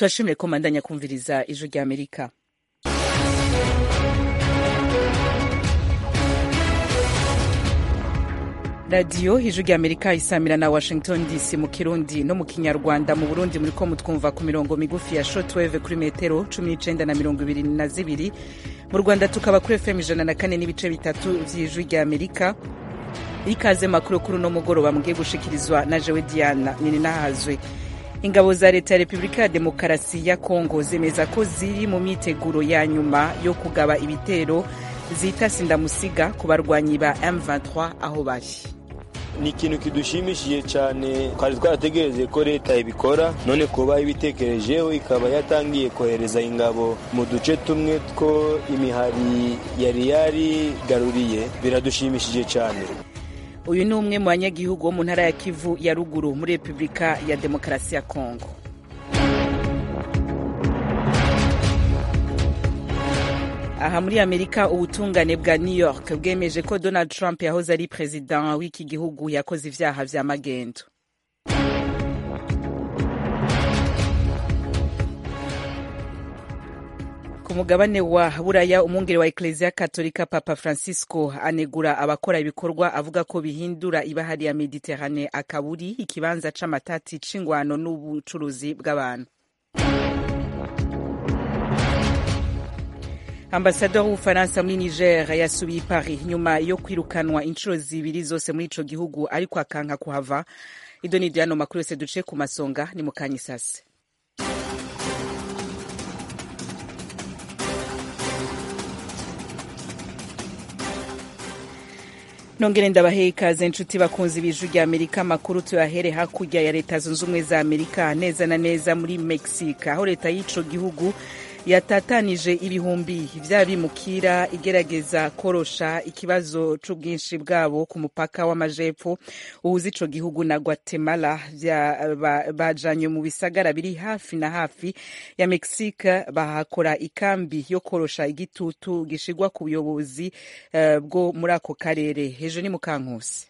turashimire ko mandanya kumviriza ijwi rya amerika radiyo ijwi rya amerika isamira na washington dc mu kirundi no mu kinyarwanda mu burundi muri ko mutwumva ku mirongo migufi ya shortwave kuri metero cumi n'icenda na mirongo ibiri na zibiri mu rwanda tukaba kuri fm ijana na kane n'ibice bitatu vy'ijwi rya amerika ikaze makuru kuri uno mugoroba mugiye gushikirizwa na jewe diana nininahazwe ingabo za leta ya repubulika ya demokarasi ya kongo zemeza ko ziri mu myiteguro ya nyuma yo kugaba ibitero zita sindamusiga ku barwanyi ba m23 aho bari ni ikintu kidushimishije cyane twari twarategereje ko leta ibikora none kuba ibitekerejeho ikaba yatangiye kohereza ingabo mu duce tumwe two imihari yari yarigaruriye biradushimishije cyane uyu ni umwe mu banyagihugu bo mu ntara ya kivu ya ruguru muri repubulika ya demokarasi ya kongo aha muri amerika ubutungane bwa new york bwemeje ko donald trump yahoze ari perezida w'iki gihugu yakoze ivyaha vya magendo ku mugabane wa buraya umwungeri wa ekleziya katolika papa francisco anegura abakora ibikorwa avuga ko bihindura ibahari ya mediterane akaburi ikibanza c'amatati c'ingwano n'ubucuruzi bw'abantu ambasador w'ubufaransa muri niger yasubiye i paris nyuma yo kwirukanwa inshuro zibiri zose muri ico gihugu ariko akanka kuhava ido ni iryano makuru yose duce ku masonga ni mu kanya isase nongere ndabahe ikaze inshuti bakunzi b'ijwi rya amerika amakuru tuyahere hakurya ya leta zunze ubumwe za amerika neza na neza muri mexique aho leta y'ico gihugu yatatanije ibihumbi vy'abimukira igerageza korosha ikibazo c'ubwinshi bwabo ku mupaka w'amajepfo uhuza ico gihugu na guatemala bajanywe mu bisagara biri hafi na hafi ya mexique bahakora ikambi yo korosha igitutu gishigwa ku buyobozi uh, bwo muri ako karere hejuru ni mukankusi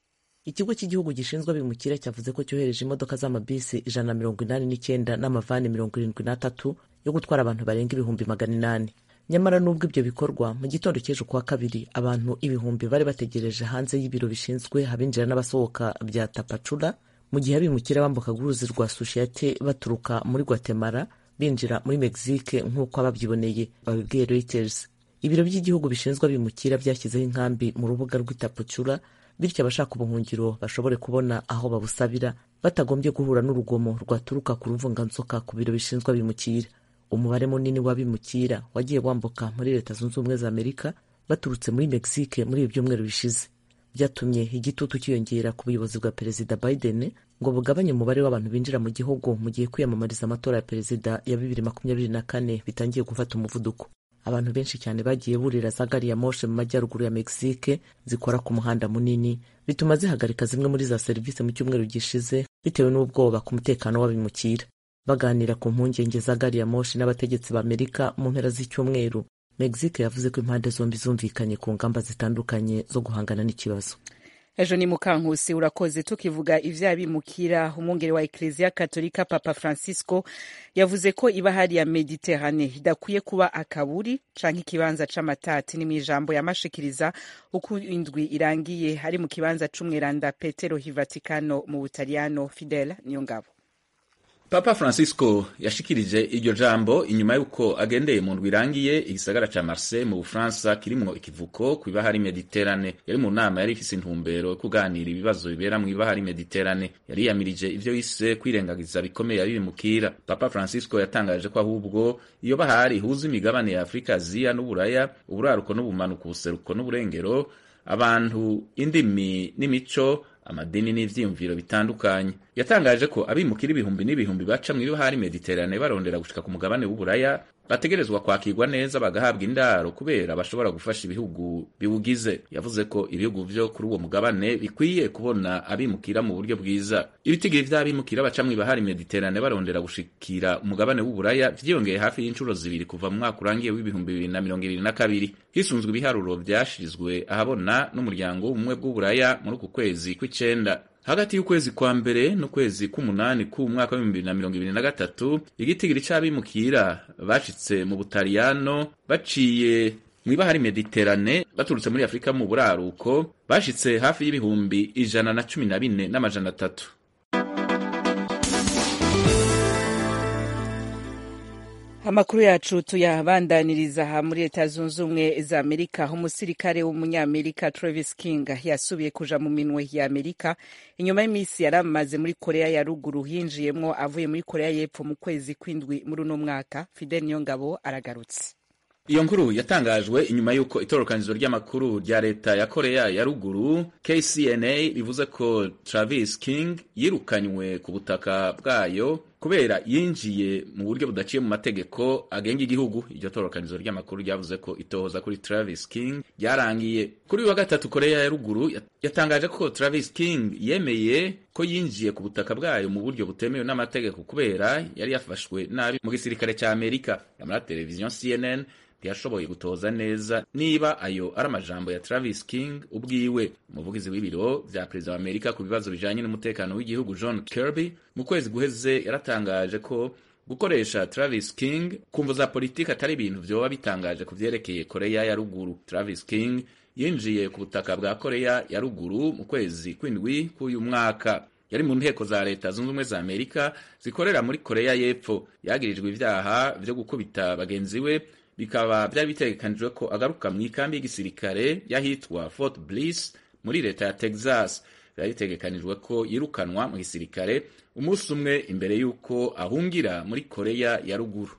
ikigo cy'igihugu gishinzwe abimukira cyavuze ko cyohereje imodoka z'amabisi ijana na mirongo inani n'icyenda n'amavani mirongo irindwi n'atatu yo gutwara abantu barenga ibihumbi magana inani nyamara n'ubwo ibyo bikorwa mu gitondo cy'ejo kuwa kabiri abantu ibihumbi bari bategereje hanze y'ibiro bishinzwe abinjira n'abasohoka bya tapacura mu gihe abimukira bambukaga uruzi rwa sushiyate baturuka muri guatemala binjira muri mexique nk'uko ababyiboneye babibwiye reuters ibiro by'igihugu bishinzwe abimukira byashyizeho inkambi mu rubuga rw'itapacura bityo abashaka ubuhungiro bashobore kubona aho babusabira batagombye guhura n'urugomo rwaturuka ku ruvunganzoka ku biro bishinzwe abimukira umubare munini w'abimukira wagiye wambuka muri leta zunze ubumwe za amerika baturutse muri mexique muri ibi byumweru bishize byatumye igitutu cyiyongera ku buyobozi bwa perezida biden ngo bugabanye umubare w'abantu binjira mu gihugu mu gihe kwiyamamariza amatora ya perezida ya bibiri makumyabiri na kane bitangiye gufata umuvuduko abantu benshi cyane bagiye burira za gari ya moshe mu majyaruguru ya mexique zikora ku muhanda munini bituma zihagarika zimwe muri za serivisi mu cyumweru gishize bitewe n'ubwoba ku mutekano w'abimukira baganira ku mpungenge za gari ya moshi n'abategetsi ba amerika mu mpera z'icyumweru mexique yavuze ko impande zombi zumvikanye ku ngamba zitandukanye zo guhangana n'ikibazo ejo ni mukankusi urakoze tukivuga ivy'abimukira umwungeri wa ekleziya katolika papa francisco yavuze ko ibahari ya mediterane idakwiye kuba akaburi canke ikibanza c'amatati ni mw'ijambo yamashikiriza uko indwi irangiye ari mu kibanza c'umweranda petero hivatikano mu butaliyano fidel niyo ngabo Papa Francisco yashikirije iryo jambo inyuma y'uko agendeye mu ndwi irangiye igisagara ca Marseille mu Bufaransa kirimwo ikivuko ku ibahari Mediterane. Yari mu nama yari ifise intumbero yo kuganira ibibazo bibera mu ibahari Mediterane. Yari yamirije ivyo yise kwirengagiza bikomeye abimukira. Papa Francisco yatangaje ko ahubwo iyo bahari ihuza imigabane ya Afrika, Aziya n'Uburaya, uburaruko n'ubumanuko, ubuseruko n'uburengero, abantu, indimi n'imico amadini n'ivyiyumviro bitandukanye yatangaje ko abimukira ibihumbi n'ibihumbi baca mw'ibahari mediterane barondera gushika ku mugabane w'uburaya bategerezwa kwakirwa neza bagahabwa indaro kubera bashobora gufasha ibihugu biwugize yavuze ko ibihugu vyo kuri uwo mugabane bikwiye kubona abimukira mu buryo bwiza ibitigiri vy'abimukira baca mw'ibahari mediterane barondera gushikira umugabane w'uburaya vyiyongeye hafi y'inshuro zibiri kuva mu mwaka urangiye w'ibihumbi bibiri na mirongo ibiri na kabiri hisunzwe ibiharuro vyashirizwe ahabona n'umuryango w'ubumwe bw'uburaya muri uku kwezi kw'icenda hagati y'ukwezi kwa mbere n'ukwezi k'umunani k'umwaka w'ibihumbi bibiri na mirongo ibiri na gatatu igitigiri c'abimukira bashitse mu butaliyano baciye mw'ibahari mediterane baturutse muri afurika mu buraruko bashitse hafi y'ibihumbi ijana na cumi na bine n'amajana atatu amakuru yacu tuyabandaniriza aha muri leta zunze ubumwe za amerika aho umusirikare w'umunyamerika travis king yasubiye kuja mu minwe ya amerika inyuma y'iminsi yari amaze muri korea ya ruguru yinjiyemwo avuye muri korea y'epfo mu kwezi kw'indwi muri uno mwaka fidel niyongabo aragarutse iyo nkuru yatangajwe inyuma y'uko itororokanizo ry'amakuru rya leta ya korea ya ruguru kcna bivuze ko travis king yirukanywe ku butaka bwayo kubera yinjiye mu buryo budaciye mu mategeko agenga igihugu iryo tororokanizo ry'amakuru ryavuze ko itohoza kuri travis king ryarangiye kuri uyu wa gatatu korea ya ruguru yatangaje ko travis king yemeye ko yinjiye ku butaka bwayo mu buryo butemewe n'amategeko kubera yari yafashwe nabi mu gisirikare cya amerika nyamara televiziyo cnn ntiyashoboye gutoza neza niba ayo ari amajambo ya Travis King ubwiwe umuvugizi w'ibiro vya perezida wa Amerika ku bibazo bijanye n'umutekano w'igihugu John Kirby mu kwezi guheze yaratangaje ko gukoresha Travis King kumvo za politiki atari ibintu vyoba bitangaje ku vyerekeye Korea ya ruguru Travis King yinjiye ku butaka bwa Korea ya ruguru mu kwezi kw'indwi k'uyu mwaka yari mu nteko za leta zunze ubumwe za amerika zikorera muri korea y'epfo yagirijwe ivyaha vyo gukubita bagenzi we bikaba byari bitegekanijwe ko agaruka mu ikambi y'igisirikare y'ahitwa Fort Bliss muri leta ya Texas. Byari bitegekanijwe ko yirukanwa mu gisirikare umunsi umwe imbere y'uko ahungira muri Korea ya ruguru.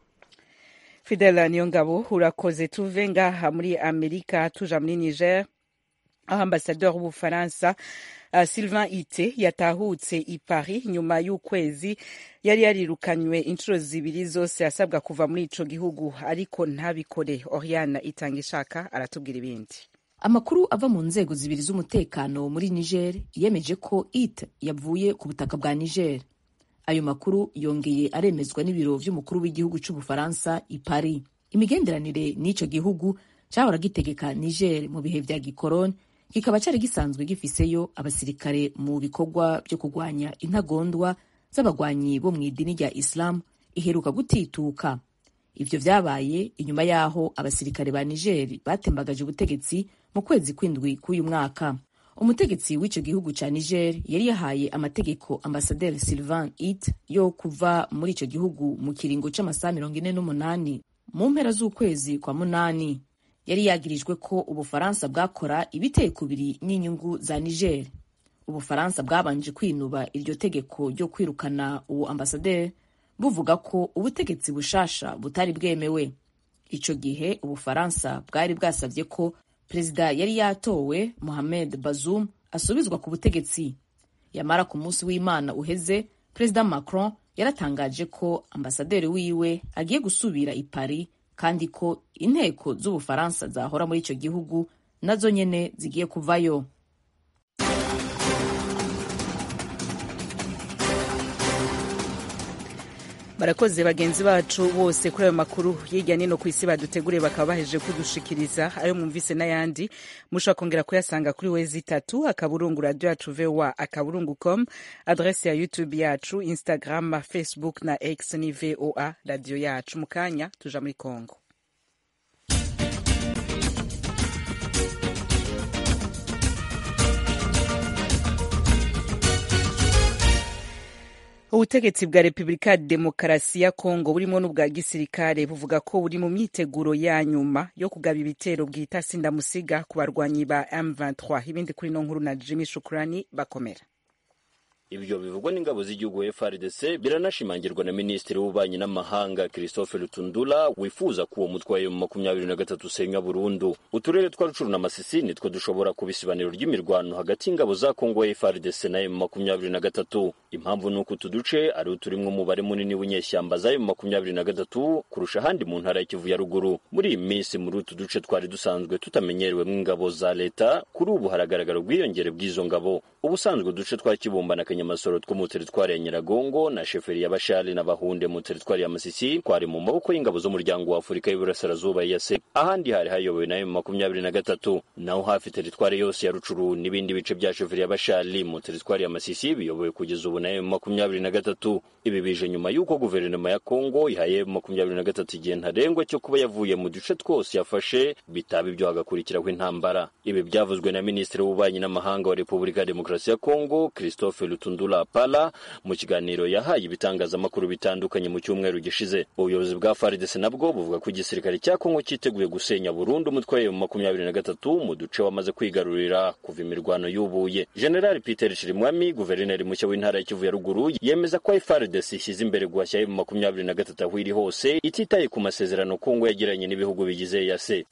Fidela Niyongabo urakoze tuve ngaha muri Amerika tuja muri Niger aho ambasaderi w'Ubufaransa uh, Sylvain Ite yatahutse i Paris nyuma y'ukwezi yari yarirukanywe inshuro zibiri zose asabwa kuva muri ico gihugu ariko ntabikore. Oriana itanga ishaka aratubwira ibindi. Amakuru ava mu nzego zibiri z'umutekano muri Niger yemeje ko Ite yavuye ku butaka bwa Niger. Ayo makuru yongeye aremezwa n'ibiro vy'umukuru w'igihugu c'Ubufaransa i Paris. Imigenderanire n'ico gihugu cahora gitegeka Niger mu bihe vya gikoroni kikaba cyari gisanzwe gifiseyo abasirikare mu bikorwa byo kurwanya intagondwa z'abagwanyi bo mu idini rya Islam iheruka gutituka. Ivyo vyabaye inyuma yaho abasirikare ba Niger batembagaje ubutegetsi mu kwezi kw'indwi k'uyu mwaka. Umutegetsi w'ico gihugu ca Niger yari yahaye amategeko ambasaderi Sylvain It yo kuva muri ico gihugu mu kiringo c'amasaha mirongo ine n'umunani mu mpera z'ukwezi kwa munani yari yagirijwe ko ubufaransa bwakora ibiteye kubiri n'inyungu za niger ubufaransa bwabanje kwinuba iryo tegeko ryo kwirukana uwo ambasaderi buvuga ko ubutegetsi bushasha butari bwemewe ico gihe ubufaransa bwari bwasavye ko perezida yari yatowe mohamed bazoum asubizwa ku butegetsi yamara ku munsi w'imana uheze perezida macron yaratangaje ko ambasaderi wiwe agiye gusubira i paris kandi ko inteko z'ubufaransa zahora muri icyo gihugu nazo nyene zigiye kuvayo barakoze bagenzi bacu bose kuri ayo makuru hirya nino ku isi baduteguriye bakaba bahejeje kudushikiriza ayo mwumvise n'ayandi mushobora kongera kuyasanga kuri wezi itatu akaburungu radio yacu voa akaburungu com adrese ya youtube yacu instagram facebook na x ni voa radio yacu mu kanya tuja muri congo ubutegetsi bwa repubulika ya demokarasi ya kongo burimo n'ubwa gisirikare buvuga ko buri mu myiteguro ya nyuma yo kugaba ibitero bwita sindamusiga ku barwanyi ba M23 ibindi kuri no nkuru na Jimmy Shukrani bakomera ibyo bivugwa n'ingabo z'igihugu FARDC biranashimangirwa na minisitiri w'ububanyi n'amahanga Christophe Lutundula wifuza ko uwo mutwe wa makumyabiri na gatatu usenywa burundu uturere twa Rucuru na Masisi nitwo dushobora kuba isibaniro ry'imirwano hagati y'ingabo za Kongo FARDC na M makumyabiri na gatatu impamvu ni uko utu duce ari uturimwo umubare munini w'inyeshyamba za M makumyabiri na gatatu kurusha ahandi mu ntara ya Kivu ya ruguru muri iyi minsi muri utu duce twari dusanzwe tutamenyerewemo ingabo za leta kuri ubu haragaragara ubwiyongere bw'izo ngabo ubusanzwe uduce twa Kibumba na kanyamasoro two mu teritwari ya nyiragongo na sheferi ya bashali na bahunde mu teritwari ya masisi twari mu maboko y'ingabo z'umuryango wa afurika y'iburasirazuba yase ahandi hari hayobowe na emu makumyabiri na gatatu naho hafi teritwari yose ya rucuru n'ibindi bice bya sheferi ya bashali mu teritwari ya masisi biyobowe kugeza ubu na emu makumyabiri na gatatu ibi bije nyuma y'uko guverinoma ya kongo ihaye emu makumyabiri na gatatu igihe ntarengwa cyo kuba yavuye mu duce twose yafashe bitaba ibyo hagakurikiraho intambara ibi byavuzwe na minisitiri w'ububanyi n'amahanga wa repubulika ya demokarasi ya kongo christophe lutundula pala mu kiganiro yahaye ibitangazamakuru bitandukanye mu cyumweru gishize ubuyobozi bwa faridese nabwo buvuga ko igisirikare cya kongo cyiteguye gusenya burundu umutwe wa makumyabiri na gatatu mu duce wamaze kwigarurira kuva imirwano yubuye generali peter chirimwami guverineri mushya w'intara ya kivu ya ruguru yemeza ko faridese ishyize imbere guhashya emu makumyabiri na gatatu aho iri hose ititaye ku masezerano kongo yagiranye n'ibihugu bigize yase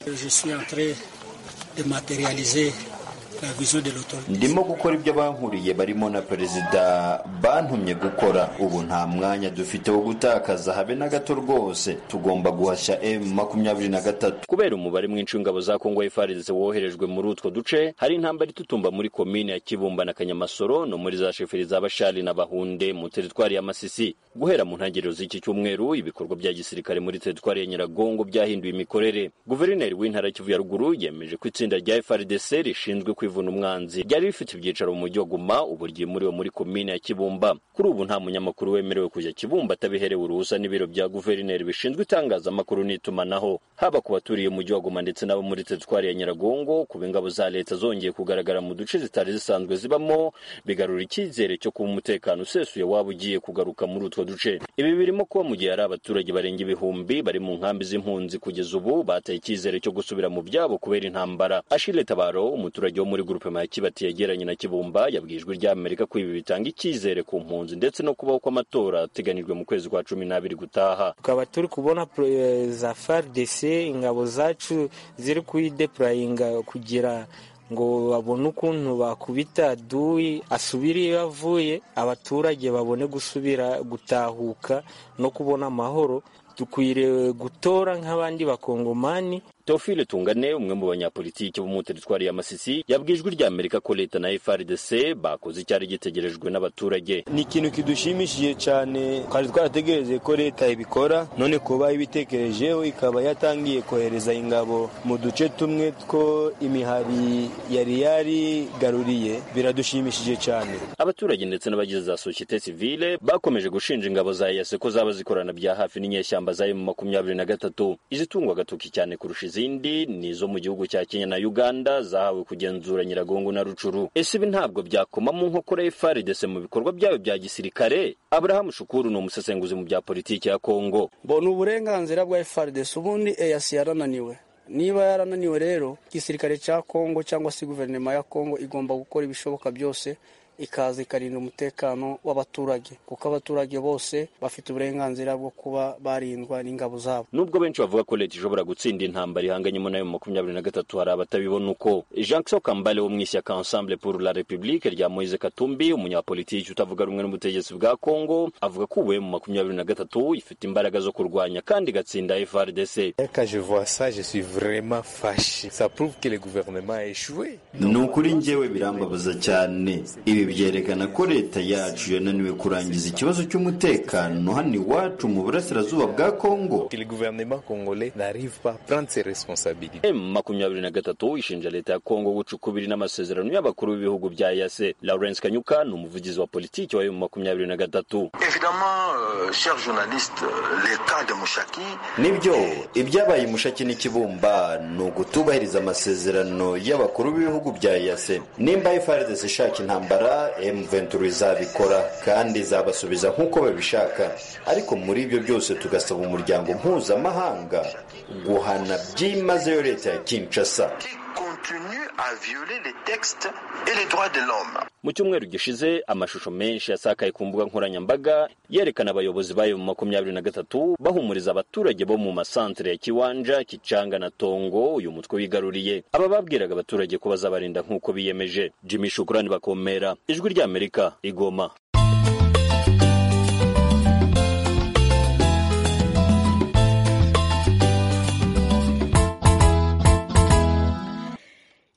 ndimo gukora ibyo bankuriye barimo na perezida bantumye gukora ubu nta mwanya dufite wo gutakaza habe na gato rwose tugomba guhashya emu makumyabiri na gatatu kubera umubare mwinshi w'ingabo za kongo FARDC woherejwe muri utwo duce hari intambara itutumba muri komine ya kibumba na kanyamasoro no muri za sheferi za bashali na bahunde mu teritwari ya masisi guhera mu ntangiriro z'iki cyumweru ibikorwa bya gisirikare muri teritwari ya nyiragongo byahinduye imikorere guverineri w'intara ya kivu ya ruguru yemeje ko itsinda rya FARDC rishinzwe kwivuna umwanzi ryari rifite ibyicaro mu mujyi wa Guma ubu ryimuriwe muri komine ya Kibumba kuri ubu nta munyamakuru wemerewe kujya Kibumba atabiherewe uruhusa n'ibiro bya guverineri bishinzwe itangazamakuru n'itumanaho haba ku baturiye umujyi wa Guma ndetse n'abo muri teritwari ya Nyiragongo kuba ingabo za leta zongeye kugaragara mu duce zitari zisanzwe zibamo bigarura icyizere cyo kuba umutekano usesuye waba ugiye kugaruka muri utwo duce ibi birimo kuba mu gihe hari abaturage barenga ibihumbi bari mu nkambi z'impunzi kugeza ubu bataye icyizere cyo gusubira mu byabo kubera intambara Ashile Tabaro umuturage wo muri gurupe ya Kibati yegeranye na Kibumba yabwijwe rya Amerika ko ibi bitanga icyizere ku mpunzi ndetse no kubaho kw'amatora ateganijwe mu kwezi kwa cumi n'abiri gutaha tukaba turi kubona za FARDC ingabo zacu ziri kuyidepurayinga kugira ngo babone ukuntu bakubita duyi asubire iyo avuye abaturage babone gusubira gutahuka no kubona amahoro dukwiriye gutora nk'abandi bakongomani Teofile Tungane umwe mu banyapolitiki bo mu teritwari ya Masisi yabwijwe rya Amerika ko leta na FARDC bakoze icyari gitegerejwe n'abaturage ni ikintu kidushimishije cyane twari twarategereje ko leta ibikora none kuba ibitekerejeho ikaba yatangiye kohereza ingabo mu duce tumwe two imihari yari yarigaruriye biradushimishije cyane abaturage ndetse n'abagize za societe civile bakomeje gushinja ingabo za EAC ko zaba zikorana bya hafi n'inyeshyamba za mu makumyabiri na gatatu izitungwa agatoki cyane kurusha izindi ni izo mu gihugu cya Kenya na Uganda zahawe kugenzura Nyiragongo na Rucuru ese ibi ntabwo byakoma mu nkokora y'FARDC mu bikorwa byayo bya gisirikare Abraham Shukuru ni umusesenguzi mu bya politiki ya Kongo mbona uburenganzira bwa FARDC ubundi EAC yarananiwe niba yarananiwe rero igisirikare cya Kongo cyangwa se guverinoma ya Kongo igomba gukora ibishoboka byose ikaza ikarinda umutekano w'abaturage kuko abaturage bose bafite uburenganzira bwo kuba barindwa n'ingabo zabo nubwo benshi bavuga ko leta ishobora gutsinda intambara ihanganyemo nayo mu makumyabiri na gatatu hari abatabibona uko Jean-Claude Kambale wo mu ishyaka Ensemble pour la République rya Moise Katumbi umunyapolitiki utavuga rumwe n'ubutegetsi bwa Kongo avuga ko ubu mu makumyabiri na gatatu ifite imbaraga zo kurwanya kandi igatsinda FARDC Quand je vois ça, je suis vraiment fâché. Ça prouve que le gouvernement a échoué. ni ukuri njyewe birambabaza cyane ibi byerekana ko leta yacu yananiwe kurangiza ikibazo cy'umutekano hano iwacu mu burasirazuba bwa kongo Que le gouvernement congolais n'arrive pas à prendre ses responsabilités. M makumyabiri na gatatu ishinja leta ya Kongo guca ukubiri n'amasezerano y'abakuru b'ibihugu bya EAC Lawrence Kanyuka ni umuvugizi wa politiki wa M makumyabiri na gatatu Évidemment, euh, chers journalistes, euh, les cas de Mouchaki, nibyo ibyabaye mushaki n'ikibumba ni ugutubahiriza amasezerano y'abakuru b'ibihugu bya yase nimba FARDC ishaka intambara M23 izabikora kandi izabasubiza nk'uko babishaka ariko muri ibyo byose tugasaba umuryango mpuzamahanga guhana byimazeyo leta ya Kinshasa qui continue à violer les textes et les droits de l'homme. mu cyumweru gishize amashusho menshi yasakaye ku mbuga nkoranyambaga yerekana abayobozi bayo mu makumyabiri na gatatu bahumuriza abaturage bo mu masantere ya kiwanja kicanga na tongo uyu mutwe wigaruriye aba babwiraga abaturage ko bazabarinda nk'uko biyemeje jimmy shukurani bakomera ijwi ry'amerika igoma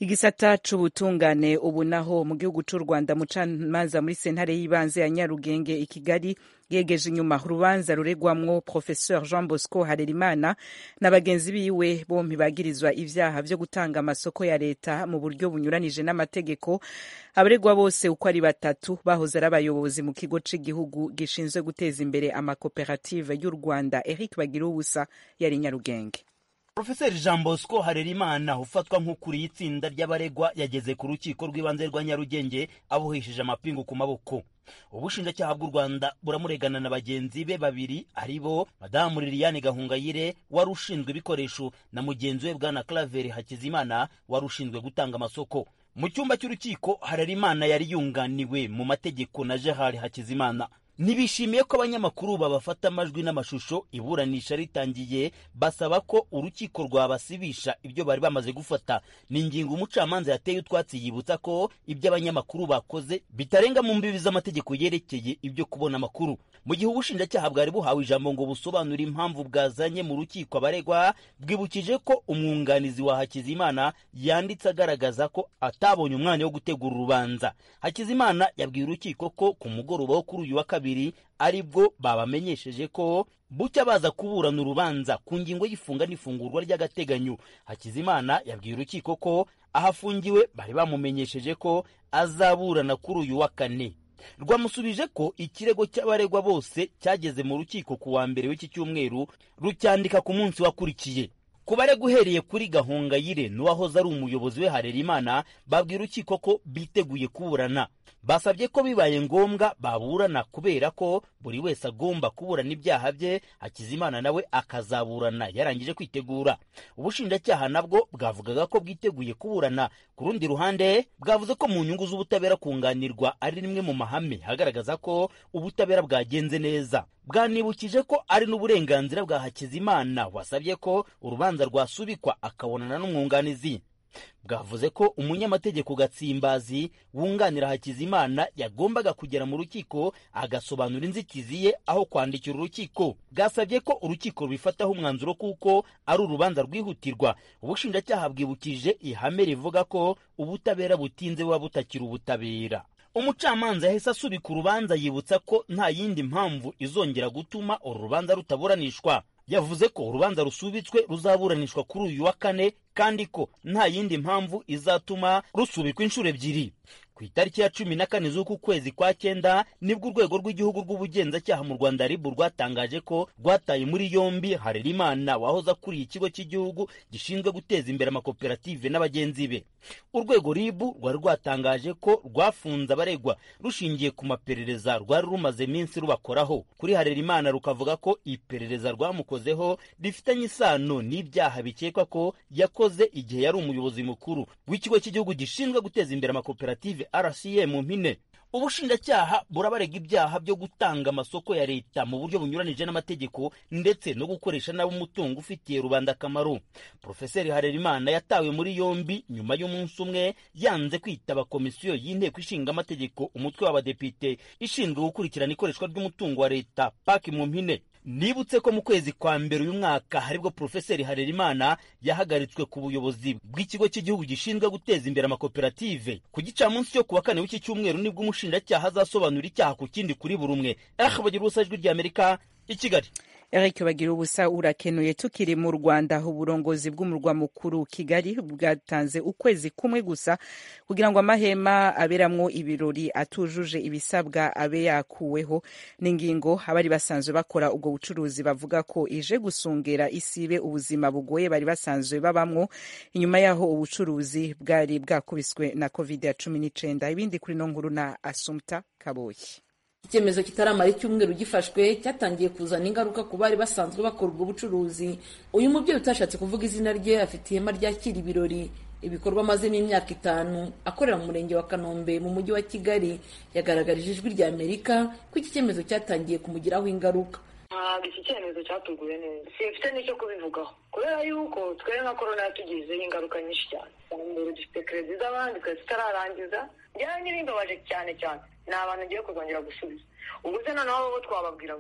igisata c'ubutungane ubu naho mu gihugu c'u rwanda mucamanza muri sentare y'ibanze ya nyarugenge i kigali yegeje inyuma urubanza ruregwamwo professeur jean bosco harerimana na bagenzi biwe bompi bagirizwa ivyaha vyo gutanga amasoko ya leta mu buryo bunyuranije n'amategeko abaregwa bose uko ari batatu bahoze ari abayobozi mu kigo c'igihugu gishinzwe guteza imbere amakoperative y'u rwanda eric bagira ubusa yari nyarugenge Profeseri Jean Bosco Harerimana ufatwa nk'ukuriye itsinda ry'abaregwa yageze ku rukiko rw'ibanze rwa Nyarugenge abohesheje amapingu ku maboko ubushinjacyaha bw'u Rwanda buramuregana na bagenzi be babiri ari bo Madamu Liliane Gahungayire wari ushinzwe ibikoresho na mugenzi we Bwana Claver Hakizimana wari ushinzwe gutanga amasoko mu cyumba cy'urukiko Harerimana yari yunganiwe mu mategeko na Gerard Hakizimana ntibishimiye ko abanyamakuru babafata amajwi n'amashusho iburanisha ritangiye basaba ko urukiko rwabasibisha ibyo bari bamaze gufata ni ingingo umucamanza yateye utwatsi yibutsa ko ibyo abanyamakuru bakoze bitarenga mu mbibi z'amategeko yerekeye ibyo kubona amakuru mu gihe ubushinjacyaha bwari buhawe ijambo ngo busobanure impamvu bwazanye mu rukiko abaregwa bwibukije ko umwunganizi wa hakizimana yanditse agaragaza ko atabonye umwanya wo gutegura urubanza hakizimana yabwiye urukiko ko ku mugoroba wo kuri uyu wa kabiri aribwo babamenyesheje ko bucya baza kuburana urubanza ku ngingo y'ifunga n'ifungurwa ry'agateganyo hakizimana yabwiye urukiko ko ahafungiwe bari bamumenyesheje ko azaburana kuri uyu wa kane rwamusubije ko ikirego cy'abaregwa bose cyageze mu rukiko ku wa mbere w'iki cyumweru rucyandika ku munsi wakurikiye ku baregwa uhereye kuri gahongayire n'uwahoze ari umuyobozi we harerimana babwiye urukiko ko biteguye kuburana basabye ko bibaye ngombwa baburana kubera ko buri wese agomba kuburana ibyaha bye hakizimana nawe akazaburana yarangije kwitegura ubushinjacyaha nabwo bwavugaga ko bwiteguye kuburana ku rundi ruhande bwavuze ko mu nyungu z'ubutabera kunganirwa ari rimwe mu mahame agaragaza ko ubutabera bwagenze neza bwanibukije ko ari n'uburenganzira bwa hakizimana wasabye ko urubanza rwasubikwa akabonana n'umwunganizi bwavuze ko umunyamategeko gatsimbazi wunganira hakizimana yagombaga kugera mu rukiko agasobanura inzitizi ye aho kwandikira urukiko bwasabye ko urukiko rubifataho umwanzuro kuko ari urubanza rwihutirwa ubushinjacyaha bwibukije ihame rivuga ko ubutabera butinze buba butakiri ubutabera umucamanza yahise asubika urubanza yibutsa ko nta yindi mpamvu izongera gutuma uru rubanza rutaburanishwa yavuze ko urubanza rusubitswe ruzaburanishwa kuri uyu wa kane kandi ko nta yindi mpamvu izatuma rusubikwa inshuro ebyiri ku itariki ya cumi na kane z'uku kwezi kwa cyenda nibwo urwego rw'igihugu rw'ubugenzacyaha mu rwanda ribu rwatangaje ko rwataye muri yombi harerimana wahoze akuriye ikigo cy'igihugu gishinzwe guteza imbere amakoperative n'abagenzi be urwego ribu rwari rwatangaje ko rwafunze abaregwa rushingiye ku maperereza rwari rumaze iminsi rubakoraho kuri harerimana rukavuga ko iperereza rwamukozeho rifitanye isano n'ibyaha bikekwa ko yakoze igihe yari umuyobozi mukuru w'ikigo cy'igihugu gishinzwe guteza imbere amakoperative rca mu mpine ubushinjacyaha burabarega ibyaha byo gutanga amasoko ya leta mu buryo bunyuranije n'amategeko ndetse no gukoresha nabi umutungo ufitiye rubanda akamaro profeseri harerimana yatawe muri yombi nyuma y'umunsi umwe yanze kwitaba komisiyo y'inteko ishinga amategeko umutwe w'abadepite ishinzwe gukurikirana ikoreshwa ry'umutungo wa leta paki mu mpine nibutse ko mu kwezi kwa mbere uyu mwaka aribwo profeseri harerimana yahagaritswe ku buyobozi bw'ikigo cy'igihugu gishinzwe guteza imbere amakoperative ku gicamunsi cyo ku wa kane w'iki cyumweru nibwo umushinjacyaha azasobanura icyaha ku kindi kuri buri umwe aha bagira ubusa ijwi ry'amerika i kigali Eric bagira ubusa urakenuye tukiri mu Rwanda uburongozi bw'umurwa mukuru Kigali bwatanze ukwezi kumwe gusa kugira ngo amahema aberamwo ibirori atujuje ibisabwa abe yakuweho n'ingingo abari basanzwe bakora ubwo bucuruzi bavuga ko ije gusungera isibe ubuzima bugoye bari basanzwe babamwo inyuma yaho ubucuruzi bwari bwakubiswe na covid ya cumi n'icenda ibindi kuri no nkuru na Asumta Kaboyi icyemezo kitaramara icyumweru gifashwe cyatangiye kuzana ingaruka ku bari basanzwe bakora ubwo bucuruzi uyu mubyeyi utashatse kuvuga izina rye afite ihema ryakira ibirori ibikorwa amazemo imyaka itanu akorera mu murenge wa kanombe mu mujyi wa kigali yagaragarije ijwi rya amerika ko iki cyemezo cyatangiye kumugiraho ingaruka ntabwo iki cyemezo cyatuguye neza simfite n'icyo kubivugaho kubera yuko twe nka korona yatugizeho ingaruka nyinshi cyane mbere dufite kerezi z'abandi twari tutararangiza njyewe n'ibimbabaje cyane cyane ni abantu ngiye kuzongera gusubiza ubwo se noneho bo twababwira ngo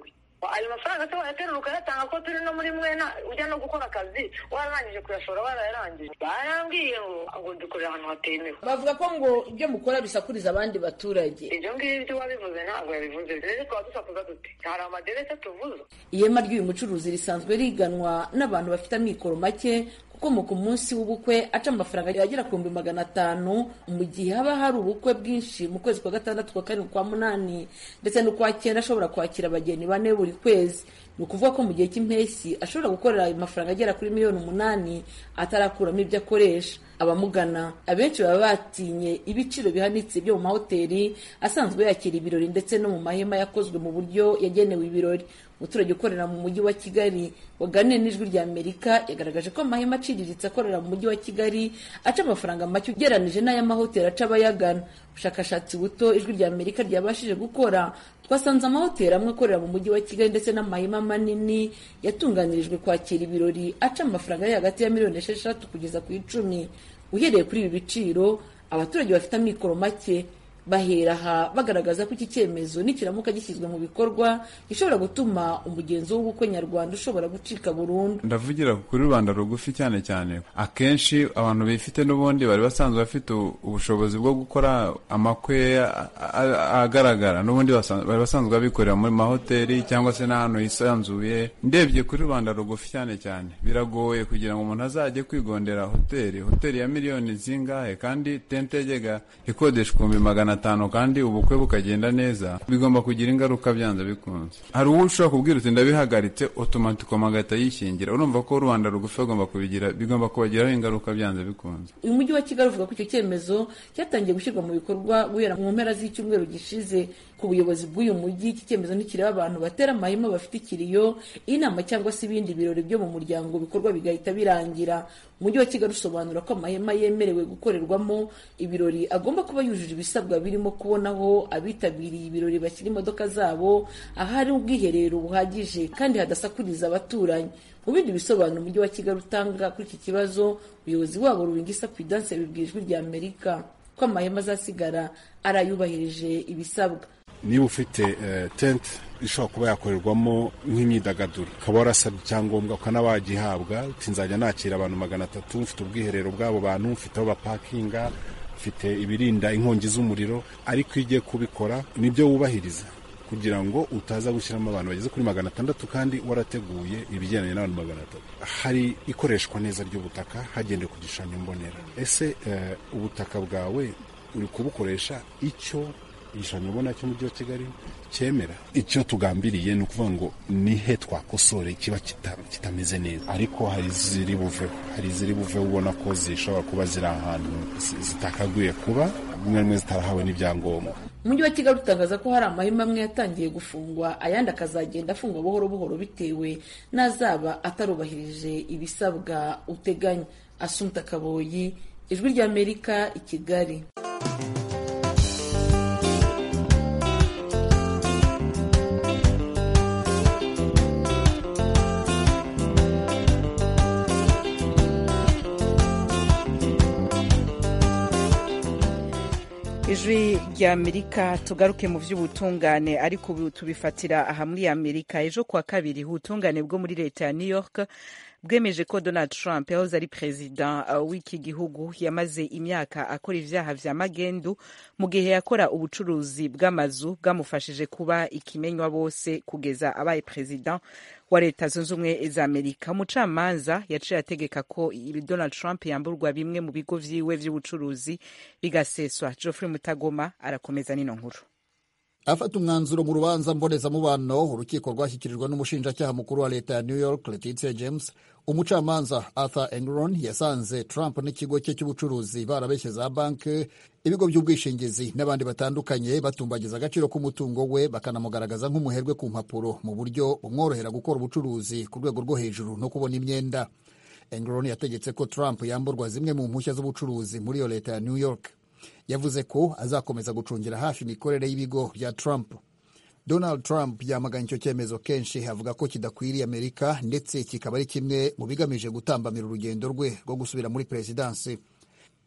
ayo mafaranga se wayaterura ukayatanga ko turi no muri mwena ujya no gukora akazi wararangije kuyashora warayarangije barambwiye ngo ngo dukorera ahantu hatemewe bavuga ko ngo ibyo mukora bisakuriza abandi baturage ibyo ngibyo wabivuze ntabwo yabivuze rero twaba dusakuza dute hari amaderese tuvuze ihema ry'uyu mucuruzi risanzwe riganwa n'abantu bafite amikoro make kuko ku munsi w'ubukwe aca amafaranga agera ku bihumbi magana atanu mu gihe haba hari ubukwe bwinshi mu kwezi kwa gatandatu kwa karindwi kwa munani ndetse n'ukwa cyenda ashobora kwakira abageni bane buri kwezi ni ukuvuga ko mu gihe cy'impeshyi ashobora gukorera ayo mafaranga agera kuri miliyoni umunani atarakuramo ibyo akoresha abamugana abenshi baba batinye ibiciro bihanitse byo mu mahoteli asanzwe yakira ibirori ndetse no mu mahema yakozwe mu buryo yagenewe ibirori umuturage ukorera mu mujyi wa kigali waganiriye n'ijwi rya amerika yagaragaje ko amahema aciriritse akorera mu mujyi wa kigali aca amafaranga make ugeranije n'ay'amahoteli aca abayagana ubushakashatsi buto ijwi rya amerika ryabashije gukora twasanze amahoteli amwe akorera mu mujyi wa kigali ndetse n'amahema manini yatunganirijwe kwakira ibirori aca amafaranga ari hagati ya miliyoni esheshatu kugeza ku icumi uhereye kuri ibi biciro abaturage bafite amikoro make bahera aha bagaragaza ko iki cyemezo nikiramuka gishyizwe mu bikorwa gishobora gutuma umugenzo w'ubukwe nyarwanda ushobora gucika burundu ndavugira kuri rubanda rugufi cyane cyane akenshi abantu bifite n'ubundi bari basanzwe bafite ubushobozi bwo gukora amakwe agaragara n'ubundi bari basanzwe babikorera muri mahoteli cyangwa se n'ahantu hisanzuye ndebye kuri rubanda rugufi cyane cyane biragoye kugira ngo umuntu azajye kwigondera hoteli hoteli ya miliyoni zingahe kandi tente yajyaga ikodeshwa ibihumbi magana atanu kandi ubukwe bukagenda neza bigomba kugira ingaruka byanze bikunze hari uwo ushobora kubwira uti ndabihagaritse otomatikoma agahita yishingira urumva ko rubanda rugufi bagomba kubigira bigomba kubagiraho ingaruka byanze bikunze uyu mujyi wa kigali uvuga ko icyo cyemezo cyatangiye gushyirwa mu bikorwa guhera mu mpera z'icyumweru gishize ku buyobozi bw'uyu mujyi iki cyemezo ntikireba abantu batera amahema bafite ikiriyo inama cyangwa se ibindi birori byo mu muryango bikorwa bigahita birangira umujyi wa kigali usobanura ko amahema yemerewe gukorerwamo ibirori agomba kuba yujuje ibisabwa birimo kubonaho abitabiriye ibirori bashyira imodoka zabo ahari ubwiherero buhagije kandi hadasakuriza abaturanyi mu bindi bisobanuro umujyi wa kigali utanga kuri iki kibazo ubuyobozi wabo ruringisa pidanse yabibwiye ijwi rya amerika ko amahema azasigara ari ayubahirije ibisabwa niba ufite tente ishobora kuba yakorerwamo nk'imyidagaduro ukaba warasabye icyangombwa ukaba wagihabwa uti nzajya nakira abantu magana atatu mfite ubwiherero bw'abo bantu mfite aho bapakinga mfite ibirinda inkongi z'umuriro ariko iyo ugiye kubikora nibyo wubahiriza kugira ngo utaza gushyiramo abantu bageze kuri magana atandatu kandi warateguye ibigendanye n'abantu magana atatu hari ikoreshwa neza ry'ubutaka hagendewe ku gishushanyo mbonera ese ubutaka bwawe uri kubukoresha icyo igishushanyo ubona cy'umujyi wa kigali cyemera icyo tugambiriye ni ukuvuga ngo nihe twakosore kiba kitameze neza ariko hari iziri buveho hari iziri buveho ubona ko zishobora kuba ziri ahantu zitakaguye kuba rimwe rimwe zitarahawe n'ibyangombwa umujyi wa kigali utangaza ko hari amahema amwe yatangiye gufungwa ayandi akazagenda afungwa buhoro buhoro bitewe n'azaba atarubahirije ibisabwa uteganya asumta kaboyi ijwi ry'amerika i kigali ijwi rya amerika tugaruke mu by'ubutungane ariko ubu tubifatira aha muri amerika ejo kuwa kabiri ubutungane bwo muri leta ya new york bwemeje ko donald trump yahoze ari perezida w'iki gihugu yamaze imyaka akora ibyaha vya magendu mu gihe yakora ubucuruzi bw'amazu bwamufashije kuba ikimenywa bose kugeza abaye perezida wa leta zunze ubumwe za amerika umucamanza yaciye ategeka ko donald trump yamburwa bimwe mu bigo vyiwe vy'ubucuruzi bigaseswa geoffrey mutagoma arakomeza nino nkuru afata umwanzuro mu rubanza mbonezamubano urukiko rwashyikirijwe n'umushinjacyaha mukuru wa leta ya new york letitia james umucamanza arthur engron yasanze trump n'ikigo cye cy'ubucuruzi barabeshye za banki ibigo by'ubwishingizi n'abandi batandukanye batumbagiza agaciro k'umutungo we bakanamugaragaza nk'umuherwe ku mpapuro mu buryo bumworohera gukora ubucuruzi ku rwego rwo hejuru no kubona imyenda engron yategetse ko trump yamburwa zimwe mu mpushya z'ubucuruzi muri iyo leta ya new york yavuze ko azakomeza gucungira hafi imikorere y'ibigo bya Trump. Donald Trump yamaganye icyo cyemezo kenshi avuga ko kidakwiriye Amerika ndetse kikaba ari kimwe mu bigamije gutambamira urugendo rwe rwo gusubira muri perezidansi.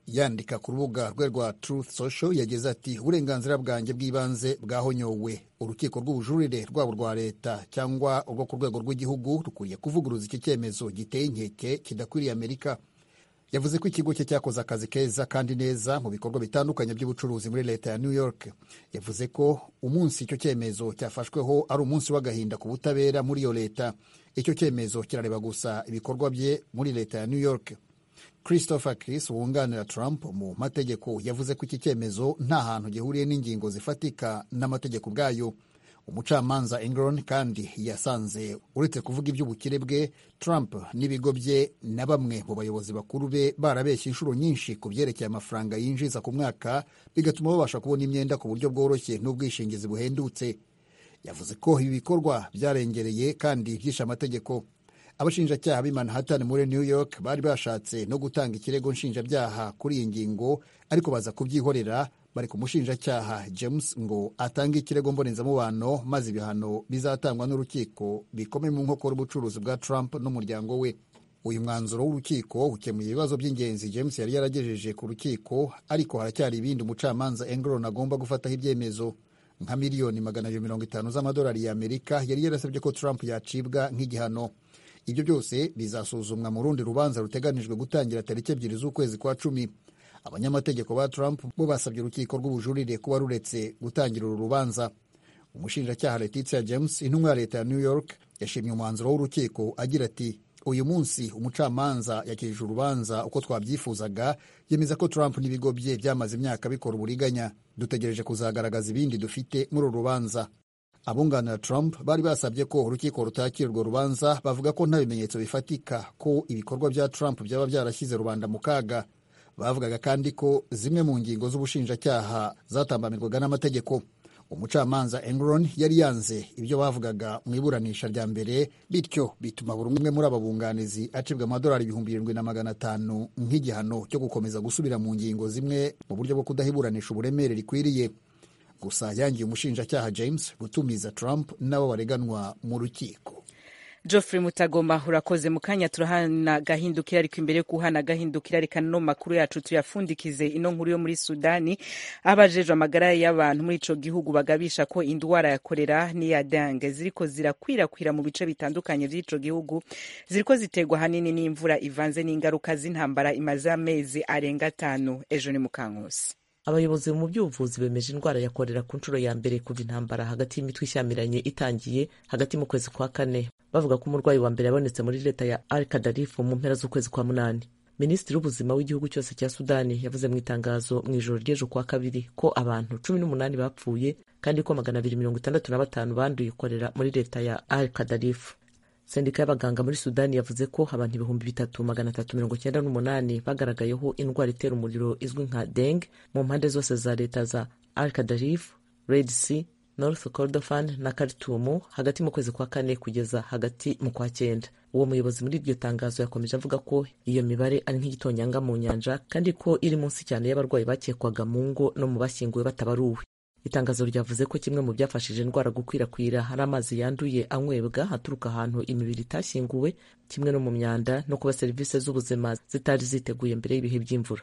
yandika ku rubuga rwe rwa Truth Social yagize ati uburenganzira bwanjye bw'ibanze bwahonyowe urukiko rw'ubujurire rwaba urwa leta cyangwa urwo ku rwego rw'igihugu rukwiye kuvuguruza iki cyemezo giteye inkeke kidakwiriye amerika yavuze ko ikigo cye cyakoze akazi keza kandi neza mu bikorwa bitandukanye by'ubucuruzi muri leta ya new york yavuze ko umunsi icyo cyemezo cyafashweho ari umunsi w'agahinda ku butabera muri iyo leta icyo cyemezo kirareba gusa ibikorwa bye muri leta ya new york christopher chris wunganira trump mu mategeko yavuze ko iki cyemezo nta hantu gihuriye n'ingingo zifatika n'amategeko ubwayo umucamanza engron kandi yasanze uretse kuvuga iby'ubukire bwe trump n'ibigo bye na bamwe mu bayobozi bakuru be barabeshya inshuro nyinshi ku byerekeye amafaranga yinjiza ku mwaka bigatuma babasha kubona imyenda ku buryo bworoshye n'ubwishingizi buhendutse yavuze ko ibi bikorwa byarengereye kandi byishe amategeko abashinjacyaha b'i manhattan muri new york bari bashatse no gutanga ikirego nshinjabyaha kuri iyi ngingo ariko baza kubyihorera bari ku mushinjacyaha james ngo atange ikirego mbonezamubano maze ibihano bizatangwa n'urukiko bikomeye mu nkokora ubucuruzi bwa trump n'umuryango we uyu mwanzuro w'urukiko ukemuye ibibazo by'ingenzi james yari yaragejeje ku rukiko ariko haracyari ibindi umucamanza engron agomba gufataho ibyemezo nka miliyoni magana abiri mirongo itanu z'amadolari y'amerika yari yarasabye ko trump yacibwa nk'igihano ibyo byose bizasuzumwa mu rundi rubanza ruteganijwe gutangira tariki ebyiri z'ukwezi kwa cumi abanyamategeko ba trump bo basabye urukiko rw'ubujurire kuba ruretse gutangira uru rubanza umushinjacyaha letitia james intumwa ya leta ya new york yashimye umwanzuro w'urukiko agira ati uyu munsi umucamanza yakirije urubanza uko twabyifuzaga yemeza ko trump n'ibigo bye byamaze imyaka bikora uburiganya dutegereje kuzagaragaza ibindi dufite muri uru rubanza abunganira trump bari basabye ko urukiko rutakira urwo rubanza bavuga ko nta bimenyetso bifatika ko ibikorwa bya trump byaba byarashyize rubanda mu kaga bavugaga kandi ko zimwe mu ngingo z'ubushinjacyaha zatambamirwaga n'amategeko umucamanza engron yari yanze ibyo bavugaga mu iburanisha rya mbere bityo bituma buri umwe muri aba bunganizi acibwa amadolari ibihumbi birindwi na magana atanu nk'igihano cyo gukomeza gusubira mu ngingo zimwe mu buryo bwo kudahiburanisha uburemere rikwiriye gusa yangiye umushinjacyaha james gutumiza trump n'abo bareganwa mu rukiko Geoffrey Mutagoma urakoze mu kanya turahana gahindukira ariko imbere yo kuhana gahindukira reka no makuru yacu tuyafundikize ino nkuru yo muri Sudani abajejwe amagara y'abantu muri ico gihugu bagabisha ko indwara ya kolera n'iya dengue ziriko zirakwirakwira mu bice bitandukanye vy'ico gihugu ziriko ziterwa hanini n'imvura ivanze n'ingaruka z'intambara imaze amezi arenga atanu ejo ni mukankusi abayobozi mu by'ubuvuzi bemeje indwara ya korera ku nshuro ya mbere kuva intambara hagati y'imitwe ishyamiranye itangiye hagati mu kwezi kwa kane bavuga ko umurwayi wa mbere yabonetse muri leta ya al kadarifu mu mpera z'ukwezi kwa munani minisitiri w'ubuzima w'igihugu cyose cya sudani yavuze mu itangazo mu ijoro ry'ejo kwa kabiri ko abantu cumi n'umunani bapfuye kandi ko magana abiri mirongo itandatu na batanu banduye korera muri leta ya al kadarifu sendika y'abaganga muri sudani yavuze ko abantu ibihumbi bitatu magana atatu mirongo cyenda n'umunani bagaragayeho indwara itera umuriro izwi nka deng mu mpande zose za leta za al kadarif red sea north kordofan na karitumu hagati mu kwezi kwa kane kugeza hagati mu kwa cyenda uwo muyobozi muri iryo tangazo yakomeje avuga ko iyo mibare ari nk'igitonyanga mu nyanja kandi ko iri munsi cyane y'abarwayi bakekwaga mu ngo no mu bashyinguwe batabaruwe itangazo ryavuze ko kimwe mu byafashije indwara gukwirakwira hari amazi yanduye anywebwa aturuka ahantu imibiri itashyinguwe kimwe no mu myanda no kuba serivisi z'ubuzima zitari ziteguye mbere y'ibihe by'imvura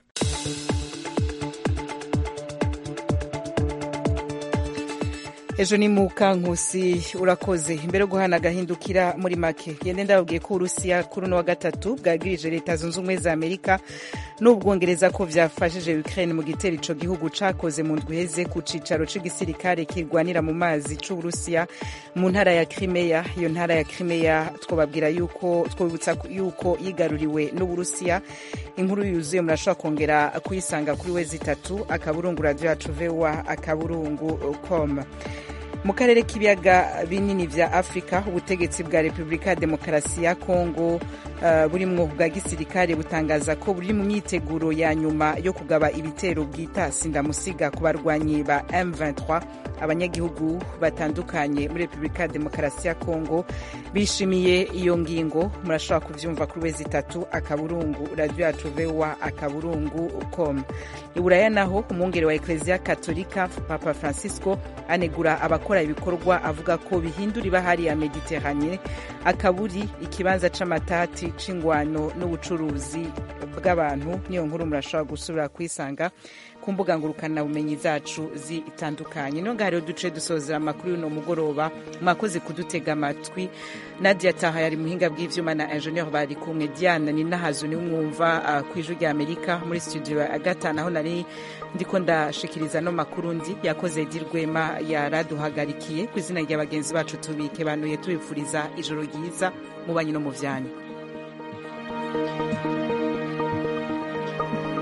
ejo ni mukankusi urakoze imbere yo guhana agahindukira muri make gende ndababwiye ko uburusiya kuri uno wa gatatu bwagirije leta zunze ubumwe za amerika n'ubwongereza ko byafashije ukraine mu gitero ico gihugu cakoze mu ndwi iheze ku cicaro c'igisirikare kirwanira mu mazi c'uburusiya mu ntara ya crimea iyo ntara ya crimea twobabwira yuko twobibutsa yuko yigaruriwe n'uburusiya inkuru yuzuye murashobora kongera kuyisanga kuri we zitatu akaburungu radio yacu voa akaburungu com mu karere k'ibiyaga binini vya afurika ubutegetsi bwa repubulika ya demokarasi ya kongo uh, burimwo bwa gisirikare butangaza ko buri mu myiteguro ya nyuma yo kugaba ibitero bwita sindamusiga ku barwanyi ba m23 abanyagihugu batandukanye muri repubulika ya demokarasi ya kongo bishimiye iyo ngingo murashobora kubyumva kuri wezi itatu akaburungu radiyo yacu vewa akaburungu com iburaya naho umwungeri wa ekereziya katolika papa francisco anegura abakora ibikorwa avuga ko bihindura ibahari ya mediterane akaburi ikibanza c'amatati c'ingwano n'ubucuruzi bw'abantu niyo nkuru murashobora gusubira kuyisanga ku mbuga ngurukanabumenyi zacu zitandukanye no ngaho rero duce dusozera amakuru y'uno mugoroba mwakoze kudutega amatwi nadia taha yari muhinga bw'ivyuma na ingenieur bari kumwe diana ni nahazu ni mwumva uh, ku ijwi rya amerika muri studio ya gatanu aho nari ndiko ndashikiriza no makuru ndi yakoze dirwema yaraduhagarikiye ku izina rya bagenzi bacu tubike banuye tubifuriza ijoro ryiza mu banyi no mu vyanyu